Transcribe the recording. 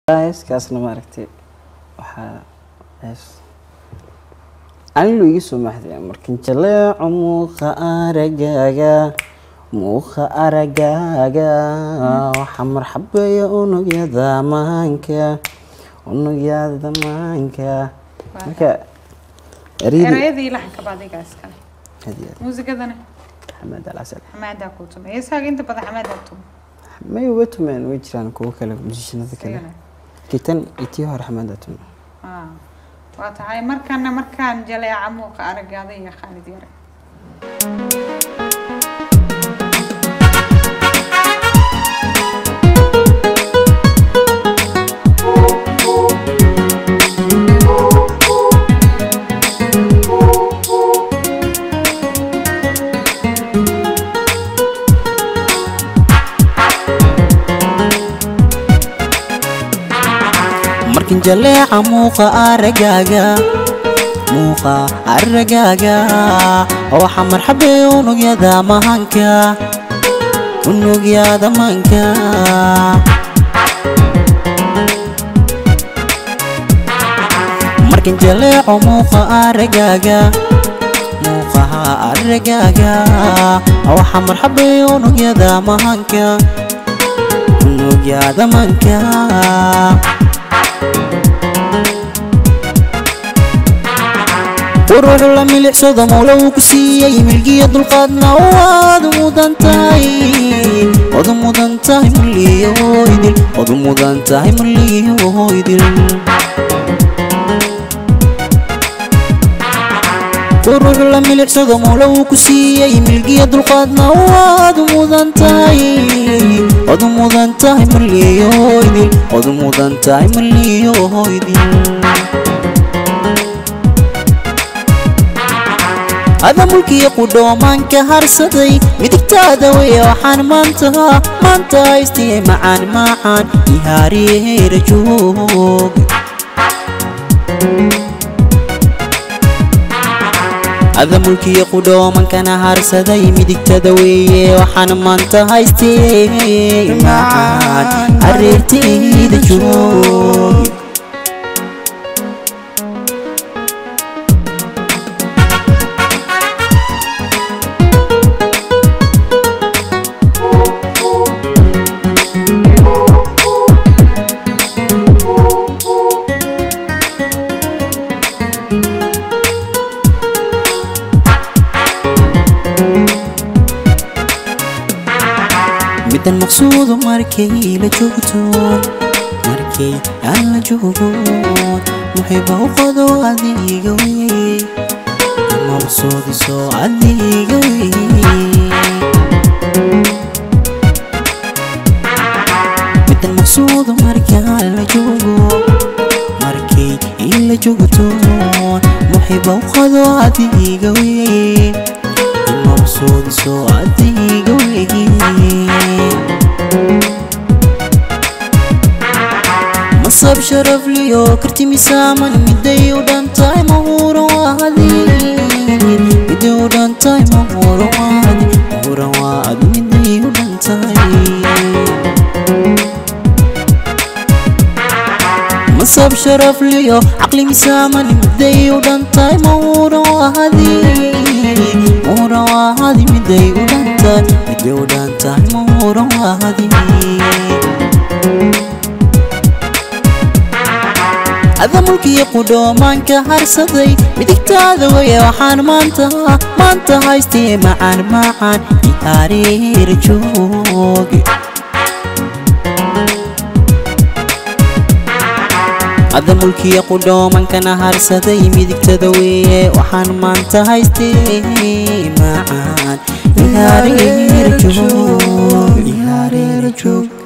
heeskaasna maaragtay waxaa hees anilu iga soo maxday markan jaleeco muuqa aragaaga muuqa aragaaga waxaa marxabeeya unugyada maanka unugyada maanka marka ereyadii erayadii laxanka ba adiga iskale hadiya muusigadana xamaad alcasal xamaadaa kuu tumay heesaaga inta badan xamaadaa tumay may uga tumeen way jiraan kuwo kale musishanada kale Sigana. kitan iyo tii hore xamaada tume Ah, waa tahay markana markaan jaleeca muuqa aragaada iyo khaalid yare markin jaleeca muuqa aragaaga muuqa aragaaga waxa marxabay unugyada mahanka unugyada manka markin jaleeco muuqa aragaaga muuqaha aragaaga waxa marxabay unugyada mahanka unugyada manka quruxu la milicsado mawla uu ku siiyey milgiya dulqaadna waad mudan tahay wadu mudan tahay muliyoidil wadu mudan tahay muliyoidil quruxu la milicsado mawla uu ku siiyey milgiya dulqaadna waad mudan tahay wadu mudan tahay muliyoidil wadu mudan tahay muliyoidil ada mulkiya qudhoomaanka harsaday midigtaada wey waxaan maanta maanta haystiyey macaan macaan ihaariyeera joog ada mulkiya qudhoomankana harsaday midigtada weeye waxaan maanta haystiyey macaan areertayda joog middan maqsuudu markay la joogto markay aan la joogo muxiba u qado adiga wey maqsuudiso adiga wey middan maqsuudu markaan la joogo markay in la joogto muxiba u qado adiga wey maqsuudiso adiga wey masab sharaf liyo karti misaaman miday u dhantahay mahuran waadi miday u dhantahay mahuran waadi mahuran waadi miday u dhantahay masab sharaf liyo caqli misaaman miday u dhantahay mahuran waadi mahuran waadi miday u dhantahay miday u dhantahay mahuran waadi ada mulkiya qudhoomaanka harsaday midigtaada weye waxaan maanta maanta haystiyey macaan macaan ihaariir joog ada mulkiya qudhoomankana harsaday midigtada weye waxaan maanta haystiyey macaan ihaariir joog ihaariir joog